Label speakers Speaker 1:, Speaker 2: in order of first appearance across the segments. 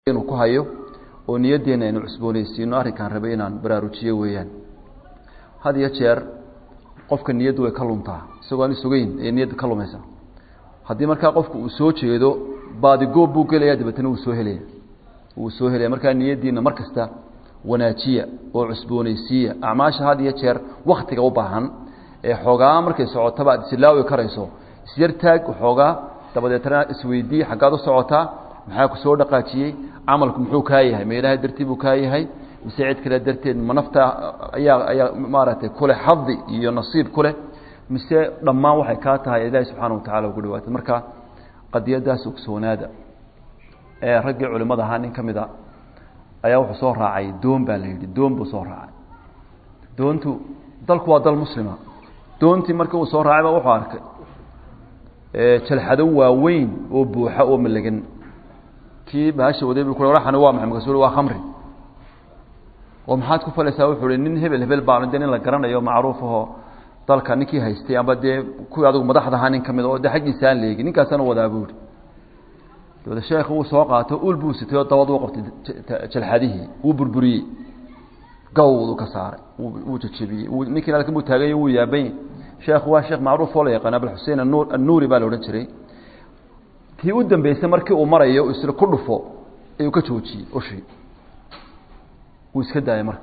Speaker 1: inuu ku hayo oo niyaddeena aynu cusboonaysiino arrinkaan rabay inaan baraarujiyo weeyaan had iyo jeer qofka niyaddu way ka luntaa isagoo aan isugeyn ee niyadda ka lumaysa haddii markaa qofku uu soo jeedo baadigoob buu gelaya dabeetana wuu soo helaya wuu soo helaya markaa niyaddiina mar kasta wanaajiya oo cusboonaysiiya acmaasha had iyo jeer waktiga u baahan ee xoogaa markay socotaba aad isilaawi karayso isyartaag waxoogaa dabadeetana isweydii xaggaad u socotaa maxaa ku soo dhaqaajiyey camalku muxuu kaa yahay ma ilaahay dartii buu kaa yahay mise cid kale darteed ma nafta ayaa ayaa maaragtay kuleh xadi iyo nasiib ku leh mise dhammaan waxay kaa tahay ilaahi subxaana wa tacala ugu dhawaatay marka qadiyadaas ogsoonaada ee raggii culimmada ahaa nin ka mid a ayaa wuxuu soo raacay doon baa la yidhi doon buu soo raacay doontu dalku waa dal muslima doontii markii uu soo raacay ba wuxuu arkay jalxado waaweyn oo buuxa oo malagan kii bahasha waday bu ku waxani waa maxay markaasuu waa khamri oo maxaad ku falaysaa wuxuu hi nin hebel hebel baanu de nin la garanayo macruuf ahoo dalka ninkii haystay amba dee kuwii adigu madaxda ahaa nin ka mid oo de xaggiisa aan leegin ninkaasana wadaa buuri dabada sheekh wuu soo qaato ul buu sitay oo dabad uu qabtay jalxadihii wuu burburiyey gawdu ka saaray wuu jajabiyey ninkiina halkan buu taagay wuu yaabany sheekhu waa sheekh macruuf oo la yaqaan abulxusein anur annuuri baa la odhan jiray tii u dambeysay markii uu marayo isla ku dhufo ayuu ka joojiyey ushii wuu iska daayay marka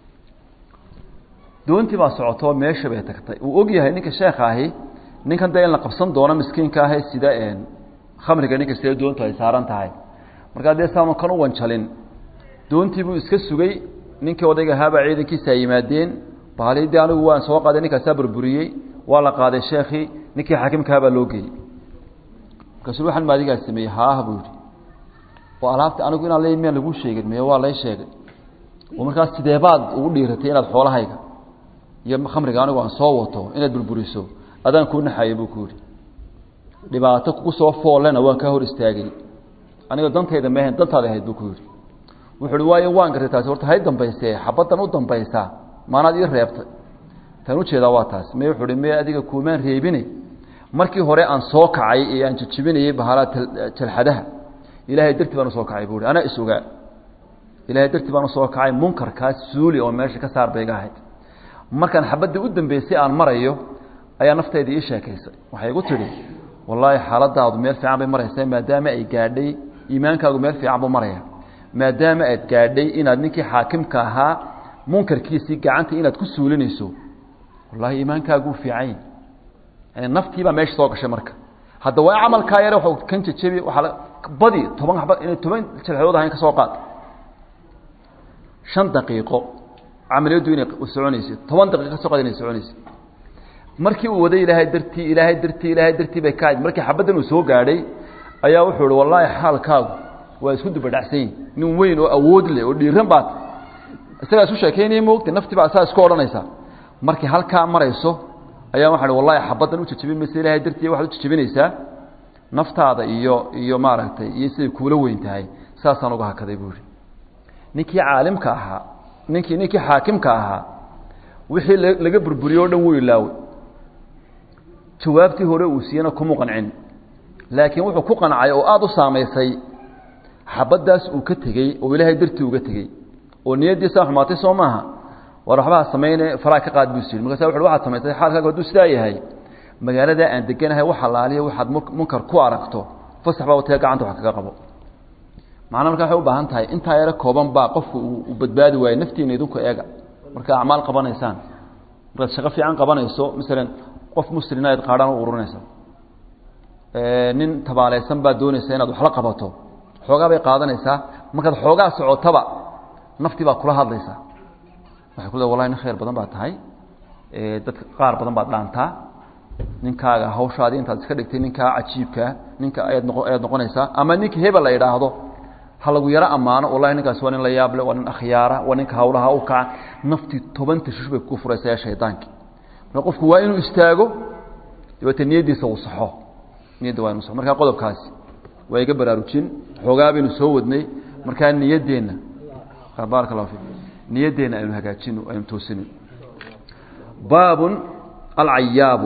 Speaker 1: doontii baa socotoo meesha bay tagtay uu og yahay ninka sheekha ahi ninkan dee in la qabsan doono miskiinka ahe sida khamriga ninka sida doontu ay saaran tahay markaa dee saanu kan u wanjalin doontii buu iska sugay ninkii odayga ahaabaa ciidankiisa ay yimaadeen bahalii dee anigu waan soo qaaday ninkaasaa burburiyey waa la qaaday sheekii ninkii xaakimkahabaa loo geeyey markaasuu waxaan maadigaa sameeyey haah buu yihi oo alaabta anigu inaan leey miyaan laguu sheegin miye waa lay sheegay oo markaas sideebaad ugu dhiiratay inaad xoolahayga iyo khamriga anigu aan soo wato inaad burburiso adaan kuu naxayay buu ku yihi dhibaato kugu soo foollena waan kaa hor istaagay aniga dantayda meahayn dantaada ahayd buu ku yihi wuxu uhi waayo waan gartay taasi horta hay dambaysee xabaddan u dambaysaa maanaad ii reebtay tan ujeedaa waa taas me wuxuu hi me adiga kuumaan reebine markii hore aan soo kacay ee aan jajabinayey bahalaa jalxadaha ilaahay dartii baan usoo kacay buu hi anaa is ogaa ilahay dartii baan usoo kacay munkarkaas suuli oo meesha ka saar bay iga ahayd markaan xabadda u dambeysay aan marayo ayaa naftayda ii sheekaysay waxay igu tidhi wallaahi xaaladaadu meel fiican bay maraysaa maadaama ay gaadhay iimaankaagu meel fiican buu maraya maadaama aad gaadhay inaad ninkii xaakimka ahaa munkarkiisii gacanta inaad ku suulinayso wallahi iimaankaagu fiican yani naftiibaa meesha soo gashay marka hadda waa camalkaa yare wa kan jajabi waaa badi toban aba inay toban jalxadood ahayn ka soo qaad shan daqiiqo camaliyaddu inay soconaysay toban daqiiqo ka soo qaad inay soconaysay markii uu waday ilaahay dartii ilaahay dartii ilaahay dartii bay ka ahayd markii xabaddan uu soo gaadhay ayaa wuxuu ihi wallaahi xaalkaagu waa isku dubadhacsan yihin nin weyn oo awood leh oo dhiiran baad isagaa isu sheekaynaya moogta naftii baa saa isku odhanaysaa markii halkaa marayso ayaa waxaa hi wallahi xabaddan u jajabin maysa ilaahay dartii waxaad u jajabinaysaa naftaada iyo iyo maaragtay iyo siday kuula weyn tahay saasaan uga hakaday buu yihi ninkii caalimka ahaa ninkii ninkii xaakimka ahaa wixii laga burburiye o dhan wuu ilaaway jawaabtii hore uu siiyena kuma qancin laakiin wuxuu ku qancay oo aada u saamaysay xabaddaas uu ka tegey oo ilaahay dartii uga tegey oo niyaddiisaa xumaatay soo maaha war waxbaa samayne faraa ka qaad buu sii markaasa wuxu waxaad samaysay xaalkaagu hadduu sidaa yahay magaaladaa aan deganahay wax alaaliya waxaad munkar ku aragto fasax baa watee gacanta wax kaga qabo macnaa marka waxay u baahan tahay intaa yaro kooban baa qofku uu badbaadi waayo naftiina idinku eega markaa acmaal qabanaysaan markaad shaqo fiican qabanayso masalan qof muslina ad qaadhaan u ururinaysa nin tabaalaysan baad doonaysa inaad waxla qabato xoogaa bay qaadanaysaa markaad xoogaa socotaba naftii baad kula hadlaysaa waxay ku le wallahi nin khayr badan baad tahay dadka qaar badan baad dhaantaa ninkaaga hawshaadii intaad iska dhigtay ninkaa cajiibkaa ninka ayaad noqo ayaad noqonaysaa ama ninka hebel la idhaahdo ha lagu yaro ammaano wallahi ninkaas waa nin la yaable waa nin akhyaara waa ninka hawlaha u kaca naftii toban tashush bay kugu furaysa ee shaydaankii marka qofku waa inuu istaago dabeete niyaddiisa uu saxo niyadda waa inu saxo markaa qodobkaasi waa iga baraarujin xoogaa baynu soo wadnay markaa niyaddeenna baaraka allahu fiik niyaddeenna aynu hagaajino aynu toosino baabun alcayaabu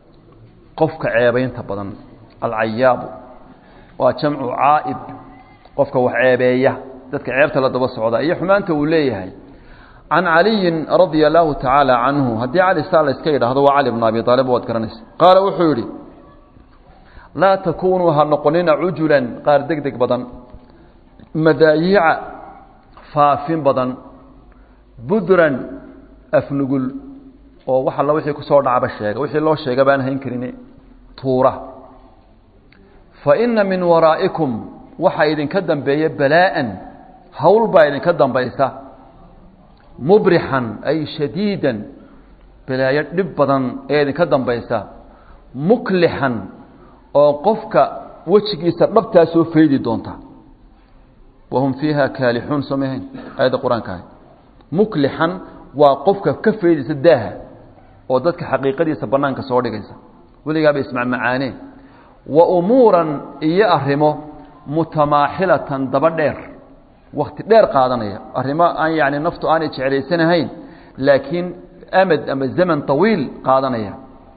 Speaker 1: qofka ceebaynta badan alcayaabu waa jamcu caaib qofka wax ceebeeya dadka ceebta la daba socda iyo xumaanta uu leeyahay can caliyin radia allahu tacaala canhu haddii cali saa la iska yidhaahdo waa cali bn abi aalib waad garanaysa qaala wuxuu yidhi laa takunuu ha noqonina cujulan qaar deg deg badan madaayiica faafin badan budran afnugul oo wax alla wixii kusoo dhacba sheega wixii loo sheega baan hayn karin tuura fa ina min waraa'ikum waxaa idinka dambeeya balaa'an hawl baa idinka dambaysa mubrixan ay shadiidan balaayo dhib badan ee idinka dambaysa muklixan oo qofka wejigiisa dhabtaa soo faydi doonta wahum fiiha kaalixuun soo mahayn aayadda qur-aanka ahay muklixan waa qofka ka faydaysa daaha oo dadka xaqiiqadiisa banaanka soo dhigaysa weligaaba ismacmacaaneen wa umuuran iyo arrimo mutamaaxilatan daba dheer wakti dheer qaadanaya arrimo aan yani naftu aanay jeclaysanahayn laakiin amad ama zaman طawiil qaadanaya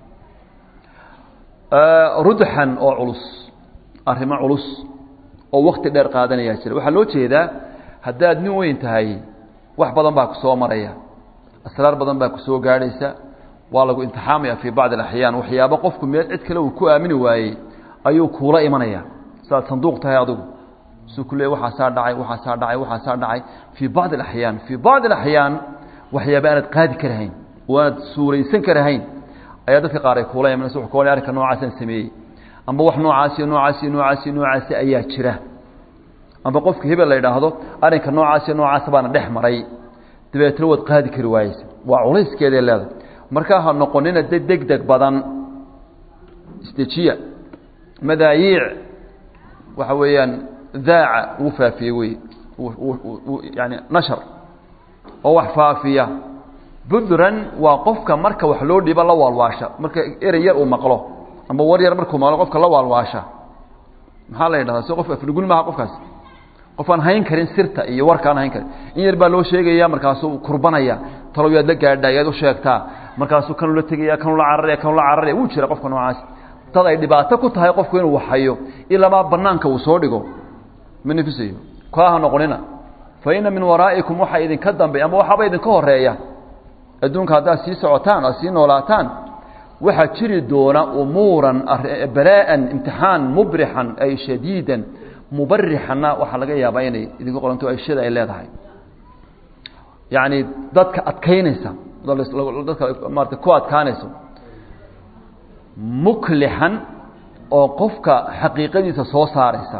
Speaker 1: rudxan oo culus arrimo culus oo wakti dheer qaadanaya jira waxaa loo jeedaa haddaad nin weyn tahay wax badan baa ku soo maraya asraar badan baa ku soo gaadhaysa waa lagu imtixaamaya fii bacdi alaxyaan waxyaabo qofku meel cid kale uu ku aamini waayey ayuu kuula imanaya sidaad sanduuq tahay adigu suu ku leey waxaasaa dhacay waxaasaa dhacay waxaasaa dhacay fii bacdi alaxyaan fii bacdi alaxyaan waxyaaba aanad qaadi karahayn oo aanad suuraysan karahayn ayaa dadka qaar ay kuula imanaysa wuxuu ka arrinka noocaasaan sameeyey amba wax noocaasi noocaasi noocaasi noocaasi ayaa jira amba qofka hebel la yidhaahdo arrinka noocaasi noocaas baana dhex maray dabeetna waad qaadi kari waayeysa waa culayskeeday leedahay markaa ha noqonina de deg deg badan isdejiya madaayiic waxa weeyaan daaca uu faafiyey wey yani nashar oo wax faafiya budran waa qofka marka wax loo dhibo la waalwaasha marka erey yar uu maqlo amba war yar markuu maqlo qofka la waalwaasha maxaa la yidhahdaa si qof afnugul maaha qofkaas qof aan hayn karin sirta iyo warka aan hayn karin in yar baa loo sheegaya markaasuu kurbanaya talow yaad la gaadhaa yaad u sheegtaa markaasuu kanuu la tegaya kanuu la cararaya kanuu la cararaya wuu jira qofka noocaas dad ay dhibaato ku tahay qofku inuu waxhayo ilamaa banaanka uu soo dhigo ma nifisayo kaaha noqonina fa ina min waraa'ikum waxaa idinka dambeey ama waxaaba idinka horeeya adduunka haddaad sii socotaan oad sii noolaataan waxaa jiri doona umuuran balaa'an imtixaan mubrixan ay shadiidan mubarixanna waxaa laga yaabaa inay idinku qoranto ashada ay leedahay yacni dadka adkaynaysa dadka maarata ku adkaanayso muklixan oo qofka xaqiiqadiisa soo saaraysa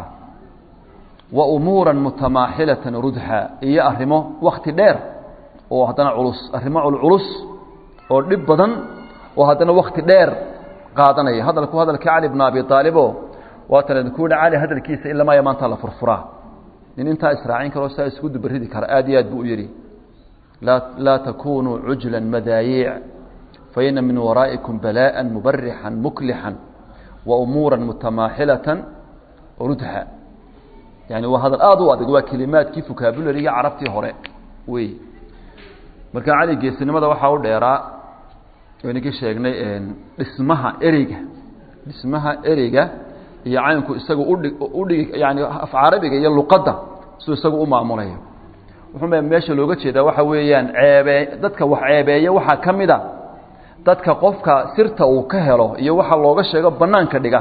Speaker 1: wa umuuran mutamaaxilatan rudxa iyo arrimo wakti dheer oo haddana culus arrimo culculus oo dhib badan oo haddana wakti dheer qaadanaya hadalku hadalkii cali bna abi aalibo waatan idinku yihi cali hadalkiisa ilamaaya maanta la furfuraa nin intaa israacin karoo saa isku dubaridi kara aad iyo aad buu u yidhi laa laa takunuu cujla madaayiic faina min waraa'ikum balaaءa mubarixan muklixan wa umuura mutamaaxilatan rudha yani waa hadal aada u adag waa kelimaadkii vocabulariga carabtii hore wey marka cali geesinimada waxaa u dheeraa ninkii sheegnay dhismaha ereyga dhismaha ereyga iyo caynku isaga udhig udhigi yani af carabiga iyo luqadda siduu isagu u maamulayo wuxuu meesha looga jeedaa waxa weeyaan ceebee dadka wax ceebeeya waxaa ka mid a dadka qofka sirta uu ka helo iyo waxa looga sheego banaanka dhiga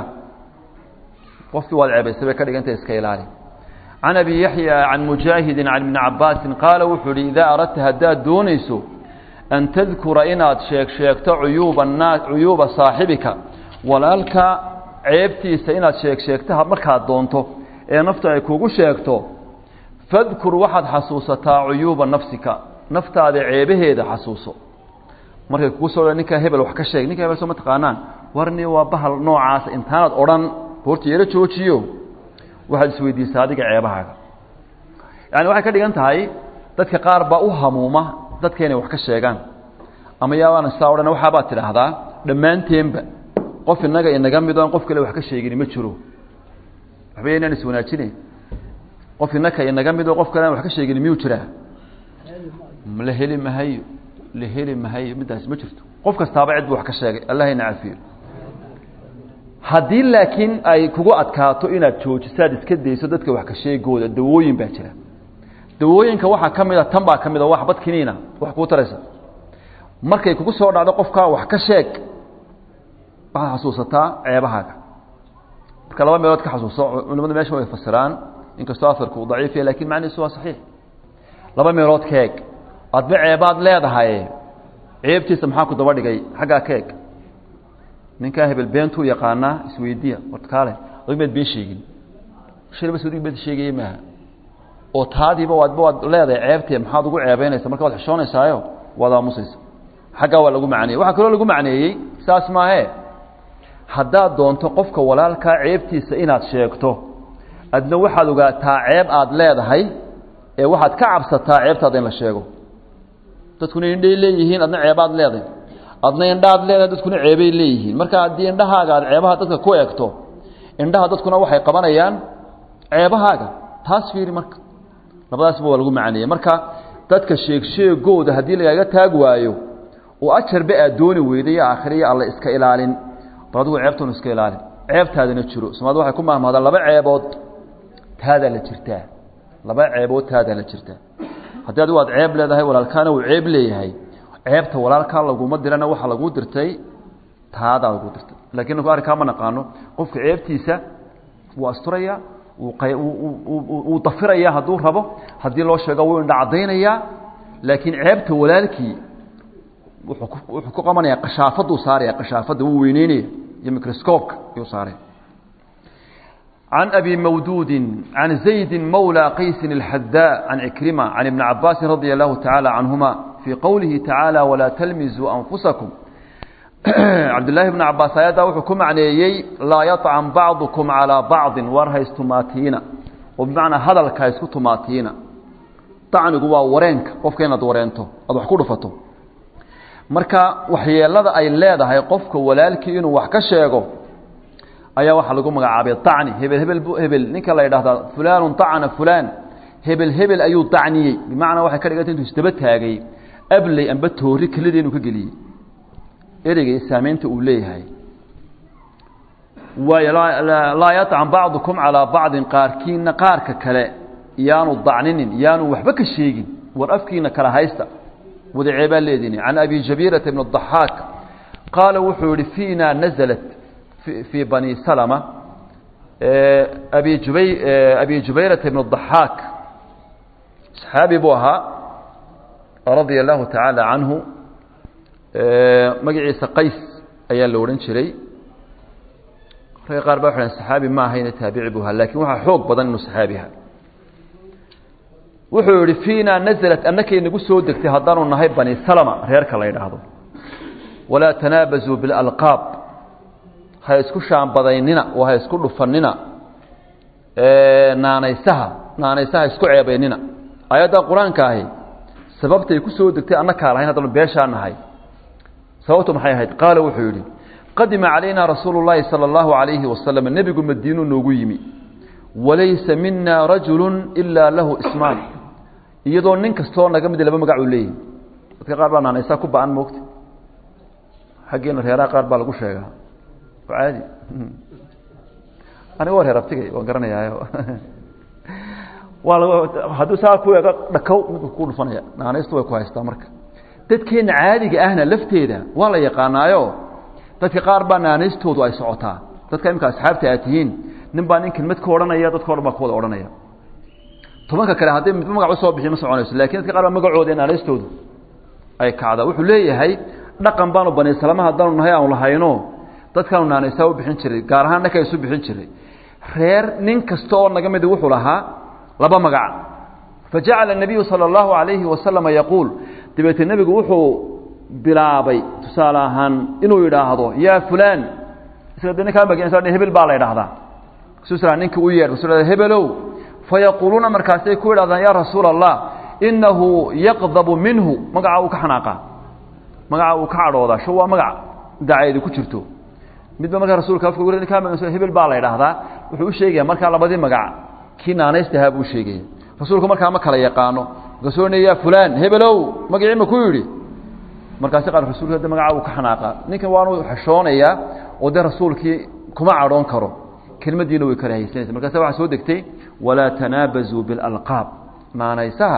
Speaker 1: qofkii waad ceebaysay bay ka dhiganta iska ilaali can abi yaxya can mujaahidin can ibni cabaasin qaala wuxuu ihi idaa aradta haddaad doonayso an tadkura inaad sheeg sheegto cuyuuba naa cuyuuba saaxibika walaalka ceebtiisa inaad sheeg sheegto markaad doonto ee naftu ay kugu sheegto fadkur waxaad xasuusataa cuyuuba nafsika naftaada ceebaheeda xasuuso markay kugu soo ninkaa hebel wax ka sheeg ninka hebel soo ma taqaanaan warni waa bahal noocaasa intaanaad odhan horta yaro joojiyo waxaad isweydiisaa adiga ceebahaaga yani waxay ka dhigan tahay dadka qaar baa u hamuuma dadka inay wax ka sheegaan ama yaabaan saa odhan waxaabaad tidhaahdaa dhammaanteenba qof inaga inaga mid oon qof kale wax ka sheegini ma jiro waxba inaan iswanaajine qof inaka inaga mid oo qof kale aan wax ka sheegini miyuu jiraa la heli mahayo la heli mahayo middaas ma jirto qof kastaaba cid buu wax ka sheegay allah ina cafiyo haddii laakiin ay kugu adkaato inaad joojiso aad iska dayso dadka wax ka sheegooda dawooyin baa jira dawooyinka waxaa ka mid a tan baa ka mid a wax badkiniina wax kuu taraysa markay kugu soo dhacdo qofkaa wax ka sheeg waxaad xasuusataa ceebahaaga marka laba meelood ka xasuuso culimadu meesha way fasiraan inkastoo afarku uu daciif yahay lakin macnihiisu waa saxiix laba meelood ka eg adba ceebaad leedahay ceebtiisa maxaa ku daba dhigay xaggaa ka eg ninkaa hebel beentuu yaqaanaa isweydiya warkaale adig maad been sheegin shilbas adig been sheegaya maaha oo taadiiba waadba waad leedahay ceebtee maxaad ugu ceebeynaysa marka waad xishoonaysaayo waad aamusaysa xaggaa waa lagu macneeyey waxaa kaloo lagu macneeyey saas maahee haddaad doonto qofka walaalkaa ceebtiisa inaad sheegto adna waxaad ogaataa ceeb aad leedahay ee waxaad ka cabsataa ceebtaada in la sheego dadkuna indhay leeyihiin adna ceebaad leedahay adna indhaad leedahay dadkuna ceebay leeyihiin marka haddii indhahaaga aad ceebaha dadka ku eegto indhaha dadkuna waxay qabanayaan ceebahaaga taas fiiri marka labadaasba waa lagu macneeyey marka dadka sheegsheegooda haddii lagaaga taag waayo oo ajarba aad dooni weyday iyo aakhiriya alla iska ilaalin bal adigu ceebtuna iska ilaalin ceebtaadana jiro somaalidu waxay ku mahmaadaan laba ceebood taadaa la jirtaa laba ceebood taadaa la jirtaa haddii adigu aad ceeb leedahay walaalkaana uu ceeb leeyahay ceebta walaalkaa laguma dirana waxaa laguu dirtay taadaa laguu dirtay lakin ninku arrinkaa ma naqaano qofka ceebtiisa wuu asturaya wuu dafiraya hadduu rabo haddii loo sheego wuu indha caddaynayaa laakiin ceebta walaalkii wuxuu ku qabanaya kashaafaduu saaraya kashaafadda wuu weyneynaya iyo microscopka ayuu saaraya عن أبي مودود عن زيد مولى قيس الحذاء عن عكرمة عن ابن عباس رضي الله تعالى عنهما في قوله تعالى ولا تلمزوا أنفسكم عبد الله بن عباس آيادا وحكم عليه لا يطعن بعضكم على بعض ورها استماتين وبمعنى هذا الكايس استماتين طعن قوا ورينك قفكين دورينتو أدو حكو دفتو marka waxyeelada ay leedahay qofka walaalkii inuu wax ka sheego ayaa waxaa lagu magacaabay acni hebel hebel hebel ninka la yidhahdaa fulaanu acna fulaan hebel hebel ayuu acniyey bimacnaa waxay ka dhiganta intuu isdaba taagay abley amba toori kelida inuu ka geliyey ereyga saamaynta uu leeyahay waayo laa yaطcan bacdukum calaa bacdin qaarkiina qaarka kale yaanu dacninin yaanu waxba ka sheegin war afkiina kala haysta wadaceebaa leedini can abi jabiirata bn الضaxaak qaala wuxuu yihi fiina naزlat في بني سلمة أبي, جبي أبي جبيرة بن الضحاك صحابي بوها رضي الله تعالى عنه مقعيس قيس أيان لورن شري قال بقى صحابي ما هين تابع بها لكن وها حوق بدن إنه صحابيها wuxuu yihi fiina naزlat annakay nagu soo degtay haddaanu nahay bani salma reerka la yidhaahdo walaa tanaabazuu biاlalqaab ha isku shaambadaynina oo ha isku dhufanina naanaysaha naanaysaha isku ceebaynina ayadda qur-aanka ahi sababtay ku soo degtay annakaa lahayn haddanu beeshaa nahay sababtu maxay ahayd qaala wuxuu yidhi qadima calayna rasuulu llaahi sala allahu calayhi wasalam nebigu madiinuu noogu yimi walaysa mina rajulu ilaa lahu ismaan iyadoo nin kastoo naga mid laba magac uu leeyahy dadka qaar baa naanaysaa ku ba-an moogta xaggeena reeraha qaar baa lagu sheegaa caadi aniga war herabtigay waan garanayaayo waa lag hadduu saa ku eego dhakow midku ku dhufanaya naanaystu way ku haystaa marka dadkeenna caadiga ahna lafteeda waa la yaqaanaayo dadka qaar baa naanaystoodu ay socotaa dadka imika asxaabta aad tihiin nin baa nin kelmad ka odhanaya dadka o dhan baa ku wada odhanaya tobanka kale hadday midba magac usoo bixi ma soconayso lakin dadka qaar baa magacooda ee naanaystoodu ay kacdaa wuxuu leeyahay dhaqan baanu bani salama haddaanu nahay aanu lahayno dadkaanu naanaysaa u bixin jiray gaar ahaan ninka isu bixin jiray reer nin kasta oo naga midi wuxuu lahaa laba magac fajacala الnabiyu salى اllahu alayhi wasalama yaquul dabeetee nebigu wuxuu bilaabay tusaale ahaan inuu yidhaahdo yaa fulaan isaga de ninkaa magenaysa hebel baa la idhahdaa kasusra ninka u yeedh kasu hebelow fayaquuluuna markaasay ku yidhahdaan yaa rasuula allah inahu yaqdabu minhu magaca uu ka xanaaqaa magaca uu ka cadhoodaa sho waa magac dacaydi ku jirto midba markaa rasulka afka ur ninkaa maganso hebel baa la idhaahdaa wuxuu u sheegaya markaa labadii magac kii naanaystahaa buu sheegaya rasuulku markaa ma kala yaqaano markaasuu ohanaya ya fulaan hebelow magacii ma ku yidhi markaasi qaar rasulka de magaca uu ka xanaaqa ninkan waanu xeshoonayaa oo dee rasuulkii kuma cadhoon karo kelmaddiina way kala haysanaysa markaasa waxaa soo degtay walaa tanaabazuu bilalqaab naanaysaha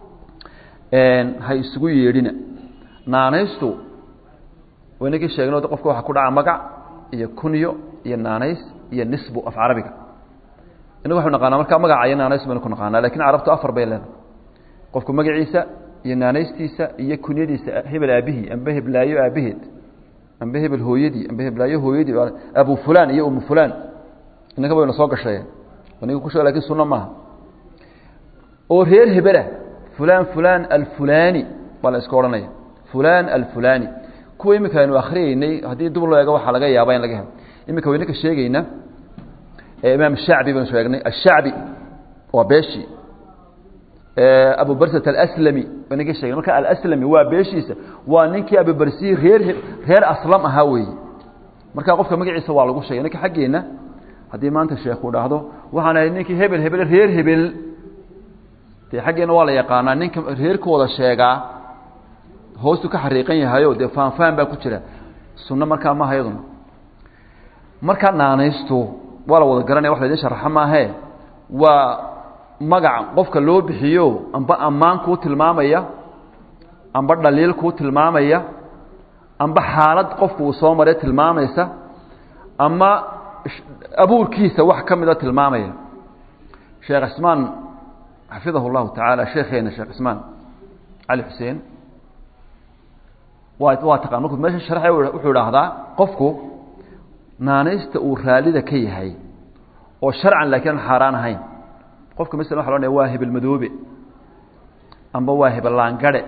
Speaker 1: ha isugu yeedhina naanaystu waynagii sheegno qofka waxaa ku dhaca magac iyo kunyo iyo naanays iyo nisbu af carabiga inagu waxu naqaanaa markaa magaca iyo naanays baynu ku naqaanaa lakin carabtu afar bay leedahay qofku magaciisa iyo naanaystiisa iyo kunyadiisa hebel aabihii amba heblaayo aabaheed amba hebel hooyadii amba heblaayo hooyadii abu fulan iyo umu fulan inaka baynu soo gashay aniga ku sheeg lakin sunno maaha oo reer hebelah fulan fulan alfulani baa la iska odhanaya fulan alfulani kuwa imika aynu akriyeynay haddii dub loo eego waxaa laga yaaba in laga helo imika waynaka sheegayna imaam shacbi baynu sheegnay ashacbi waa beeshii abu barsat alaslami waynaka sheegnay marka alaslami waa beeshiisa waa ninkii abubarsiyi reer reer aslam ahaa weeye marka qofka magaciisa waa lagu sheegay ninka xaggeenna haddii maanta sheekhu dhahdo waxaan ahay ninkii hebel hebel reer hebel dee xaggeenna waa la yaqaanaa ninka reerkooda sheegaa hoostu ka xariiqan yahayo dee faanfaan baa ku jira sunno markaa maaha iyaduna markaa naanaystu waa la wada garanaya wax la idin sharaxa maahee waa magac qofka loo bixiyo amba ammaan kuu tilmaamaya amba dhaliil kuu tilmaamaya amba xaalad qofku uu soo maray tilmaamaysa ama abuurkiisa wax ka mida tilmaamaya sheekh cismaan xafidahu اllahu tacaala sheekeena sheekh cismaan cali xuseen waa waa taqan markuu meesha sharxay wuxuu idhaahdaa qofku naanaysta uu raalida ka yahay oo sharcan laakiin aan xaaraan ahayn qofka masala waxa lo waa hebel madoobe amba waa hebel laangare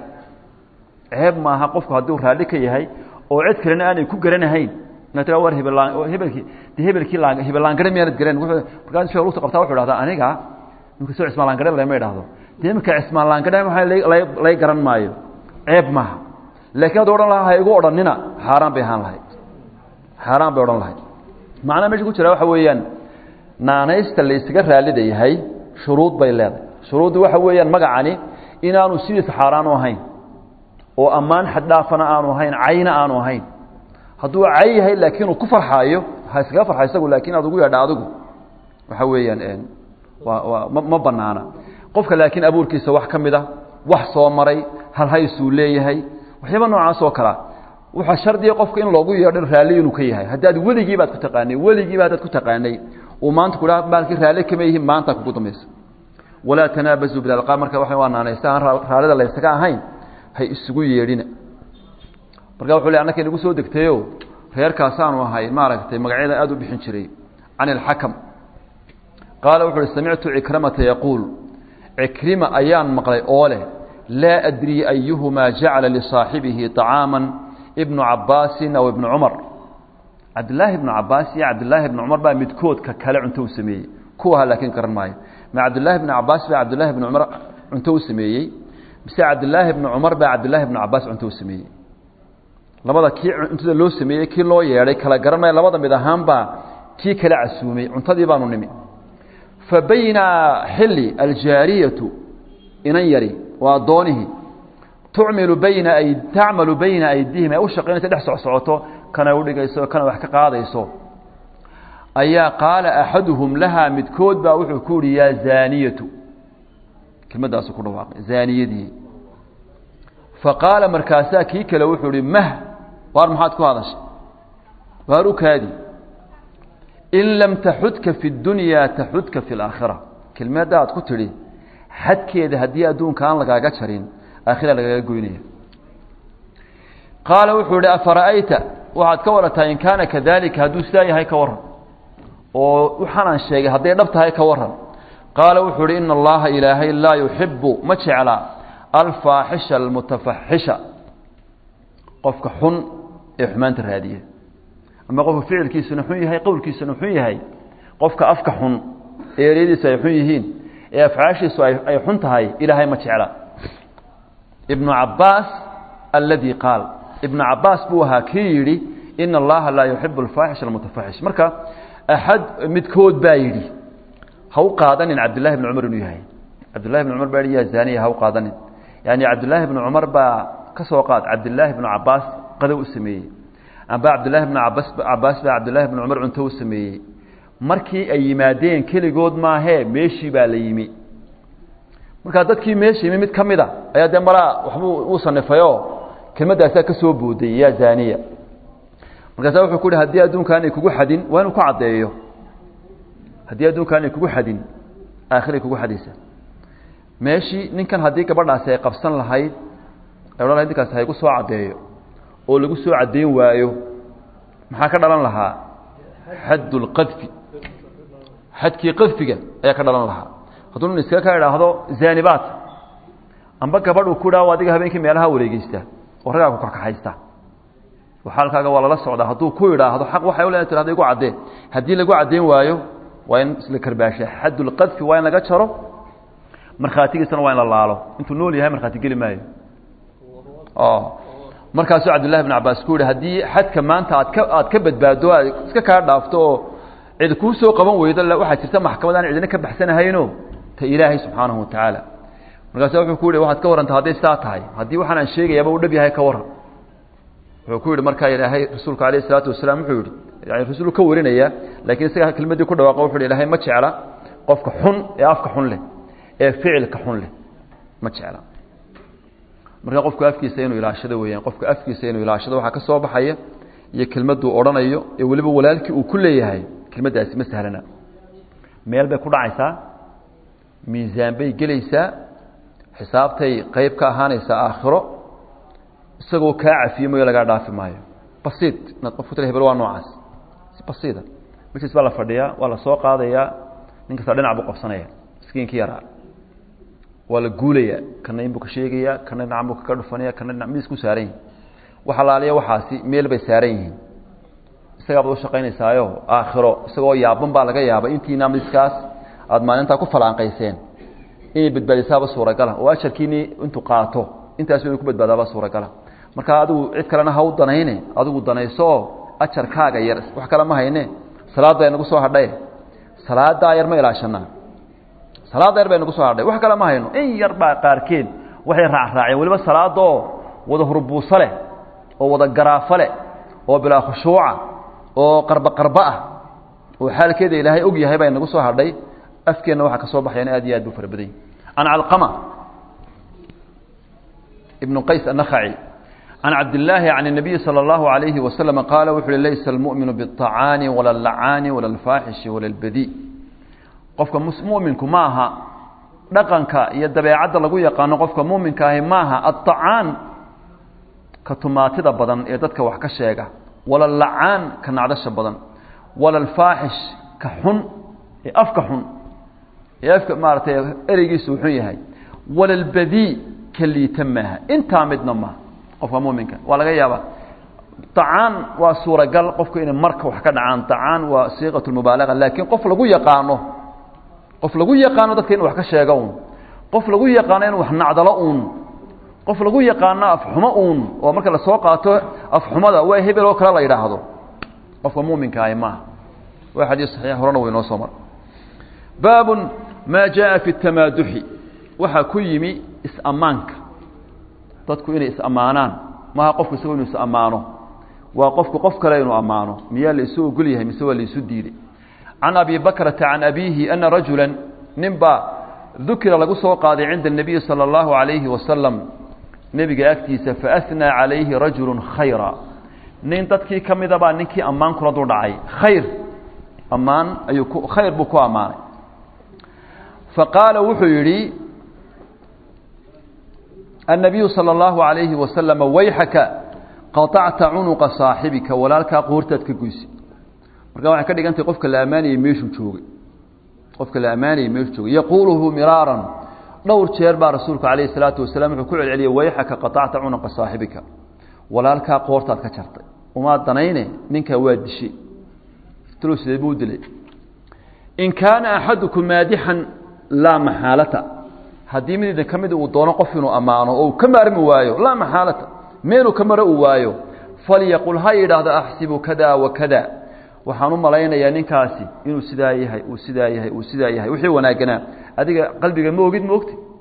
Speaker 1: ceeb maaha qofku hadduu raalli ka yahay oo cid kalena aanay ku garanahayn inaad tira war hebel hebelkii de hebelkii laan hebel laangare miyaanad garan markaas sheekh lugta qabtaa wuxuu dhahdaa aniga imika soo cismaan laangare lama idhaahdo de imika cismaan laangare waxa lay garan maayo ceeb maaha laakiin hadduu odhan lahaa ha igu odhanina xaaraan bay ahaan lahayd xaaraan bay odhan lahayd macnaha meesha ku jira waxa weeyaan naanaysta la ysaga raallida yahay shuruud bay leedahay shuruuddu waxa weeyaan magacani inaanu sidiisa xaaraan u ahayn oo ammaan xaddhaafana aanu ahayn cayna aanu ahayn hadduu cay yahay laakiin uu ku farxaayo ha iskaga farxa isagu laakiin aad ugu yeedha adigu waxa weeyaan waa waa ma ma banaana qofka laakiin abuurkiisa wax ka mid a wax soo maray halhaysuu leeyahay waxyaaba noocaas oo kalea waxaa shardiga qofka in loogu yeedho raalli inuu ka yahay haddaad weligii baad ku taqaanay weligiiba haddaad ku taqaanay uu maanta kudhaa baalkii raalli kama yihiin maanta kugu dambaysa walaa tanaabazuu bilalqaab marka waa waa naanaysta aan raallida laysaga ahayn hay isugu yeedhina marka wuxuu le annaka inagu soo degtayo reerkaasaanu ahay maaragtay magacyada aada u bixin jiray can ilxakam qaala wuxu uhi samictu cikramata yaquul cikrima ayaan maqlay oo leh laa adrii ayuhumaa jacala lisaaxibihi طacaama ibnu cabaasin aw ibnu cumar cabdillaahi ibnu cabaas iyo cabdillaahi ibnu cumar baa midkoodka kale cunto u sameeyey kuwaha laakiin garan maayo ma cabdillaahi ibnu cabaas baa cabdillahi ibnu cumar cunto u sameeyey mise cabdillaahi ibnu cumar baa cabdillahi ibnu cabaas cunto u sameeyey labada kii cuntada loo sameeyey kii loo yeedhay kala garan maayo labada mid ahaan baa kii kala casuumay cuntadii baanu nimi fa bayna xilli aljaariyatu inan yari waa addoonihii tucmilu bayna ay tacmalu bayna aydihim ay u shaqaynaysa dhex socsocoto kana udhigayso kana wax ka qaadayso ayaa qaala axaduhum lahaa midkood baa wuxuu ku yihi yaa zaaniyatu kelmadaasu ku dhawaaqay zaaniyadii faqaala markaasaa kii kale wuxuu ihi mah waar maxaad ku hadashay waar u kaadi in lam taxudka fi اdunyaa taxudka fi اlaakhira kelmadda aad ku tidhi xadkeeda haddii adduunka aan lagaaga jarin aakhira lagaaga goynaya qaala wuxuu ihi afara'ayta waxaad ka warataa in kaana kadalika hadduu sidaa yahay ka waran oo waxaanaan sheegay hadday dhab tahay ka waran qaala wuxuu ihi ina allaha ilaahay laa yuxibu ma jecla alfaaxisha almutafaxisha qofka xun ee xumaanta raadiya ama qofka ficilkiisuna xun yahay qowlkiisuna xun yahay qofka afka xun ee eryadiisu ay xun yihiin ee afcaashiisu ay xun tahay ilaahay ma jecla ibnu cabaas alladii qaal ibnu cabaas buu ahaa kii yidhi ina allaha laa yuxibu alfaaxisha almutafaxish marka axad midkood baa yidhi ha u qaadanin cabdillahi bni cumar inuu yahay cabdillahi bni cumar baa yidhi yaa zaaniya ha u qaadanin yani cabdillaahi bni cumar baa ka soo qaad cabdillaahi bnu cabaas qadow u sameeyey amba cabdillahi bn cabas cabaas baa cabdillahi bn cumar cunto u sameeyey markii ay yimaadeen keligood maahee meeshii baa la yimi markaa dadkii meesha yimi mid ka mid a ayaa dee malaa waxbuu uu sanifayoo kelmaddaasaa ka soo booday yaa zaaniya markaasa wuxuu ku uhi haddii adduunkaan ay kugu xadin waa inuu ku caddeeyo haddii adduunkaan ay kugu xadin aakhiray kugu xadaysa meeshii ninkan haddii gabadhaasi ay qabsan lahayd ay odhan lahayd ninkaasi haygu soo caddeeyo oo lagu soo caddeyn waayo maxaa ka dhalan lahaa xadd lqadfi xadkii qadfiga ayaa ka dhalan lahaa hadduu nin iskaga ka idhaahdo zaanibaat amba gabadh uu ku dhaao adiga habeenkii meelaha wareegeysta oo raggaa ku kakaxaysta xaalkaaga waa lala socdaa hadduu ku idhaahdo xaq waxay u leedahay tirahdo igu caddee haddii lagu caddeyn waayo waa in isla karbaasha xaddulqadfi waa in laga jaro markhaatigiisana waa in la laalo intuu nool yahay markhaati geli maayo markaasuu cabdillahi bn cabaas ku yihi haddii xadka maanta aad ka aad ka badbaado aad iska kaa dhaafto oo cid kuu soo qaban weydo waxaa jirta maxkamad aan cidina ka baxsanahayno ta ilaahay subxaanahu watacaala markaasa wuxuu ku yihi waxaad ka warranta hadday sidaa tahay haddii waxaan aan sheegayaaba u dhab yahay ka warran wuxuu ku yidhi markaa ilaahay rasuulku alayh isalaatu wasalaam wuxuu yidhi yani rasuulu ka warinaya laakiin isaga kelmaddii ku dhawaaqo wuxu yhi ilahay ma jecla qofka xun ee afka xun leh ee ficilka xun leh ma jecla marka qofku afkiisa inuu ilaashado weeyaan qofka afkiisa inuu ilaashado waxaa ka soo baxaya iyo kelmadduu odhanayo ee weliba walaalkii uu ku leeyahay kelmaddaasi ma sahlana meel bay ku dhacaysaa miisaan bay gelaysaa xisaabtay qeyb ka ahaanaysaa aakhiro isagoo kaa cafiye mayo lagaa dhaafi maayo basiid inaad qofku tira hebel waa noocaas si basiida majlis baa la fadhiyaa waa la soo qaadayaa nin kasta dhinac buu qabsanaya miskiinkii yaraa waa la guulayaa kana in buu ka sheegayaa kana dhinacan buu kaga dhufanaya kana dhinac miis ku saaran yihin wax alaaliya waxaasi meel bay saaran yihiin isagaa baad ushaqaynaysaayo aakhiro isagoo yaaban baa laga yaabay intiina miskaas aada maalintaa ku falaanqayseen inay badbaadisaaba suuragala oo ajarkiini intuu qaato intaasu inuu ku badbaadaaba suuragala marka adigu cid kalena ha u danayne adigu danayso oo ajarkaaga yar wax kale ma hayne salaadda ay nagu soo hadhaye salaadaa yar ma ilaashanaa salaadda yar bay nagu soo hadhay wax kale ma hayno in yar baa qaarkeed waxay raacraaceen weliba salaadoo wada hurbuuso leh oo wada garaafo leh oo bilaa khushuuca oo qarba qarba ah oo xaalkeeda ilaahay og yahay baa nagu soo hadhay afkeenna waxaa ka soo baxayana aad iyo aad buu fara badany can calqama ibn qays annakhaci can cabdillaahi can الnabiyi salى اllahu عalayhi waslm qaala wuxu uhi laysa almu'minu biالطacaani wala اllacaani wala اlfaaxishi wala اlbadi qofka muminku ma aha dhaqanka iyo dabeecadda lagu yaqaano qofka muminka ahi maaha aلطacaan ka tumaatida badan ee dadka wax ka sheega wala lacaan ka nacdasha badan wala alfaaxish ka xun ee afka xun ee afka maaratay ereygiisu xun yahay wala albadii ka liita maaha intaa midna maaha qofka muminka waa laga yaabaa acaan waa suuragal qofku inay marka wax ka dhacaan acaan waa siiqat mubaalaga laakiin qof lagu yaqaano qof lagu yaqaano dadka inu wax ka sheega un qof lagu yaqaano inu wax nacdalo uun qof lagu yaqaano afxumo uun oo marka lasoo qaato afxumada waa hebel oo kale la yidhaahdo qofka muminka ahi maaha waa xadiis saxiix horena way noo soo mara baabun maa jaa fi tamaaduxi waxaa ku yimi is-ammaanka dadku inay is-ammaanaan maaha qofku isagoo inuu is-ammaano waa qofku qof kale inuu ammaano miyaa la isu ogol yahay mise waa la isu diiday can abi bakrata can abiihi ana rajula ninbaa dukira lagu soo qaaday cinda الnabiyi salى اllahu عalayhi wasalam nebiga agtiisa faأhnaa calayhi rajulu khayra nin dadkii ka mida baa ninkii ammaan kula dul dhacay khayr ammaan ayuu ku khayr buu ku ammaanay faqaala wuxuu yidhi النabiyu salى اllahu عalayhi wasalama wayxaka qaطacta cunuqa saaxibika walaalkaa qoortaad ka goysa marka waxay ka dhigantahay qofka la ammaanayey meeshuu joogay qofka la ammaanayey meeshuu joogay yaquuluhu miraaran dhowr jeer baa rasuulku calayh الsalaatu wasalaam wuxuu ku celceliyey wayxaka qaطacta cunuqa saaxibika walaalkaa qoortaad ka jartay umaad danayne ninkaa waa dishay talow sidee buu dilay in kaana axadukum maadixan laa maxaalata haddii mid idin ka mid uu doono qof inuu ammaano oo uu ka maarmi waayo laa maxaalata meeluu ka maro uu waayo falyaqul ha yidhaahdo axsibu kada wa kada waxaan u malaynayaa ninkaasi inuu sidaa yahay uu sidaa yahay uu sidaa yahay wixii wanaagganaa adiga qalbiga ma ogid ma ogti